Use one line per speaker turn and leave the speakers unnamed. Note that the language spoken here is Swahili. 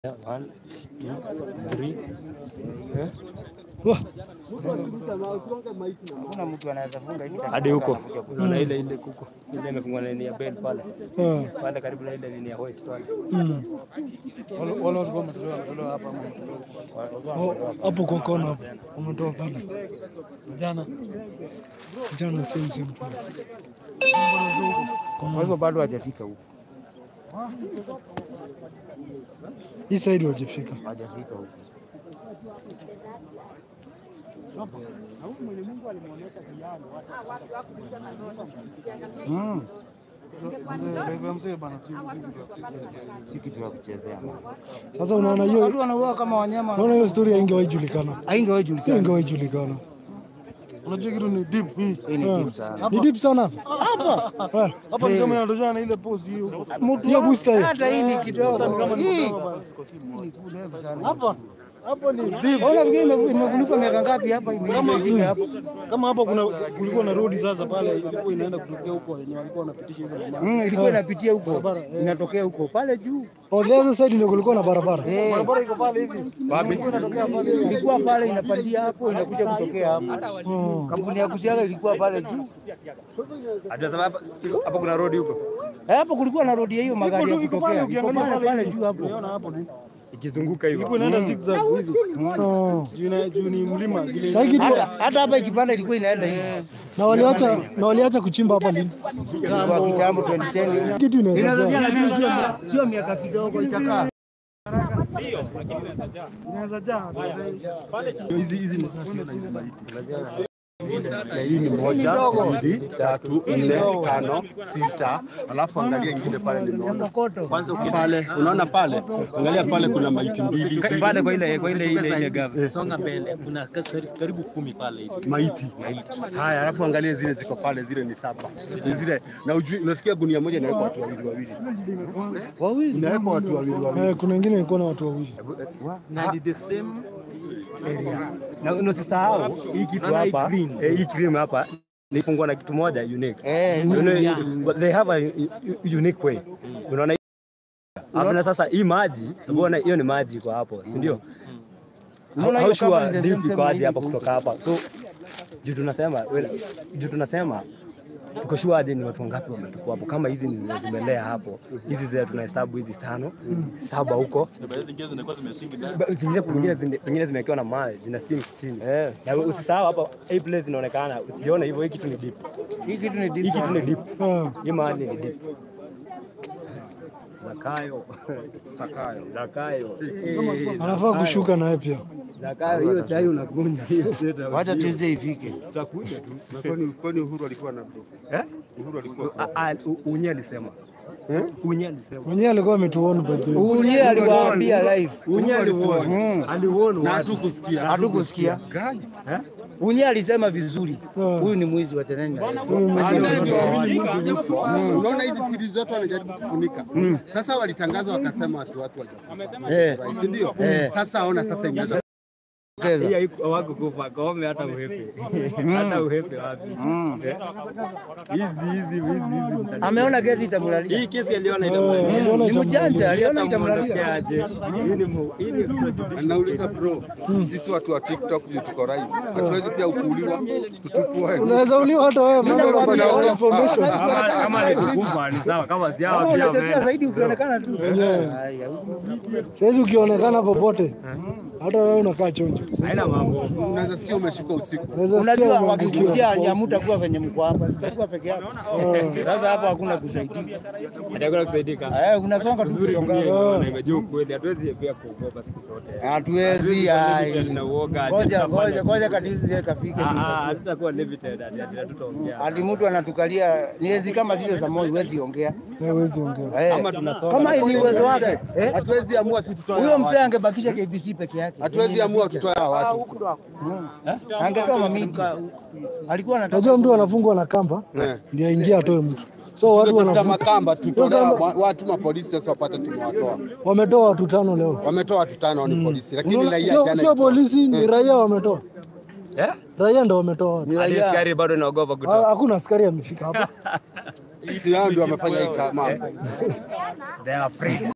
Yeah, one, two, three. Eh?
Hakuna mtu anaweza funga hiki
Hadi huko unaona ile ile kuko ile imefungwa na nini ya bell pale
Ah,
pale karibu na ile nini ya white pale.
mm.
wale wale walikuwa wametolewa wametolewa hapa ama
Oh, hapo kwa kona hapo umetoa pale jana jana same same place.
kwa hivyo bado hajafika huko,
Hii side wajafika.
hajafika huko. Mm. Si kitu ya kuchezea.
Sasa unaona hiyo
Watu wanauawa kama wanyama,
unaona hiyo story haingewahi julikana.
haingewahi julikana.
Haingewahi julikana.
Unajua kitu ni deep hii.
Hii ni deep sana.
Ni deep sana hapa. Ah,
Hapa ni kama inatokana na ile post hiyo.
Hiyo booster hiyo.
Hata hii ni kidogo. Hii
Hapa hapo ni deep.
Ona fikiri imefu- imefunikwa miaka ngapi hapa imefika hapo.
Kama hapa kuna kulikuwa na road sasa pale ilikuwa inaenda kutokea huko wenye walikuwa wanapitisha hizo mama.
Mm, ilikuwa inapitia huko. Inatokea huko pale juu.
Oh, the other side ndio kulikuwa na barabara.
Eh,
Barabara iko pale hivi.
Wapi?
ilikuwa pale inapandia hapo inakuja kutokea hapo.
Oh.
Kampuni ya kusiaga ilikuwa pale juu.
Hata hapa hapo kuna road huko.
Eh, Hapo kulikuwa na rodi ya hiyo magari ya
Iko pale
kutokea. Iko
ukiangalia
pale
pale
pale juu hapo.
Unaona hapo ni.
Ikizunguka hivyo.
Ilikuwa inaenda zigzag hivi.
Oh.
Juu na juu ni mlima vile.
Na hii kitu
Hata hata hapa ikipanda ilikuwa inaenda hivi.
na waliacha na waliacha kuchimba hapa lini?
Kwa kitambo 2010.
Kitu inaweza
Inaweza
jaa.
lakini sio sio miaka kidogo itakaa.
Inaweza jaa.
hii ni moja, mbili, tatu, nne, tano, sita, alafu angalia ingine pale nimeona kwanza, pale unaona pale, angalia pale kuna maiti mbili
Pale kwa ile kwa ile ile ile gava.
Songa mbele, kuna kari- karibu kumi pale hivi.
maiti. Haya, alafu angalia zile ziko pale, zile ni saba, ni zile na ujui, unasikia gunia moja inawekwa watu wawili wawili,
Wawili.
inawekwa watu wawili wawili.
Eh, kuna wengine ilikuwa na watu wawili.
Na ni the same
Na usisahau hii kitu hapa, eh, hii cream hapa nifungwa na kitu moja unique.
Eh,
You know, but they have a u- u- unique way. Unaona Alafu na sasa hii maji, unaona hiyo ni maji kwa hapo, si ndio?
Unaona
How
hiyo
sure
kama ni the
deep
same
iko
same
aje hapa
hivi.
kutoka hapa? So juu tunasema well, juu tunasema tuko sure aje ni watu wangapi wametukua hapo, kama hizi ni zimelea hapo, hizi zile tunahesabu hizi tano saba huko Ba- zingine pengine zine- pengine zimewekewa na mawe zina sink chini na usisahau hapa hii place inaonekana usione hivyo hii kitu ni deep
Hii kitu ni deep.
hii kitu ni deep
Ah,
hii mahali ni deep Zakayo
Sakayo
Zakayo
anafaa kushuka naye pia.
Zakayo hiyo chai unakunywa hiyo teta
Wacha Tuesday ifike.
utakuja tu
na kwani kwani Uhuru alikuwa na
eh
Uhuru alikuwa
Ah, ah, u- unye alisema unye alisema
Mwenyewe alikuwa ametuona by the way.
Ulie aliwaambia live.
unye aliuona
Mm.
aliuona
na
watu
hatukusikia
Hatukusikia.
Gai.
Unye alisema vizuri.
Ah.
Huyu ni mwizi wa tenani.
Unaona hizi siri zote wanajaribu kufunika. Sasa walitangaza wakasema watu watu
Eh.
wajakufa, si ndio? Sasa ona sasa imeanza
Cheza.
hii haiko- wako kufa kome hata uhepe hata uhepe wapi Eh? hizi hizi hizi hizi mtani-
Ameona kesi itamlalia.
hii kesi aliona itamlalia
Aliona
Ni mjanja, aliona
Itamwondokea
itamlalia.
aje? Hii ni mu- hii ni extrajudicial
Nauliza bro, sisi watu wa TikTok juu tuko live, hatuwezi pia ukuuliwa kutupua.
Unaweza uliwa hata wewe maana uko na
nakwambia,
information.
Kama- kama ni kukufa ni sawa kama si hawa
Kama
pia
unatetea
wameenda.
zaidi ukionekana tu.
Wenyewe.
Haya,
Saizi ukionekana popote hata wewe unakaa chonjo.
haina mambo
Unaweza sikia umeshuka usiku.
Unaweza sikia
Unajua
umeangukiwa.
wakikujia hamutakuwa venye mko hapa, sitakuwa peke yako. Sasa hapa hakuna kusaidia.
atakwenda kusaidika
Eh, unasonga tu kusonga.
na imejua ukweli hatuwezi pia kuogopa siku zote
Hatuwezi ai.
tuna uoga ati
Ngoja
tutafanya-
ngoja ngoja katizi kafike.
Ah, ah, hatutakuwa limited ati ati hatutaongea
Hadi mtu anatukalia niwezi kama zile za moyo huwezi ongea.
Hawezi ongea.
Eh,
Kama tunasonga
Kama ni uwezo wake. Eh?
Hatuwezi amua sisi tutoe
Huyo
hawa
mzee
watu.
angebakisha KBC peke yake.
Hatuwezi amua tutoe hawa watu.
Angetoa mamiti. Alikuwa anataka
Unajua mtu anafungwa na kamba
Eh.
ndio aingie atoe mtu. So watu
Tutafuta
wanafu-
makamba tutolee
Kamba-
wa- watu mapolisi sasa wapate tumewatoa.
wametoa watu tano leo.
Wametoa watu tano ni polisi, lakini
Unaona,
raia
Sio
jana
sio polisi, ni raia wametoa.
eh
Raia ndo wametoa watu.
hadi askari bado naogopa
Ha-
kutoa
Hakuna askari amefika hapa.
si hao ndio wamefanya hii mambo.
they are afraid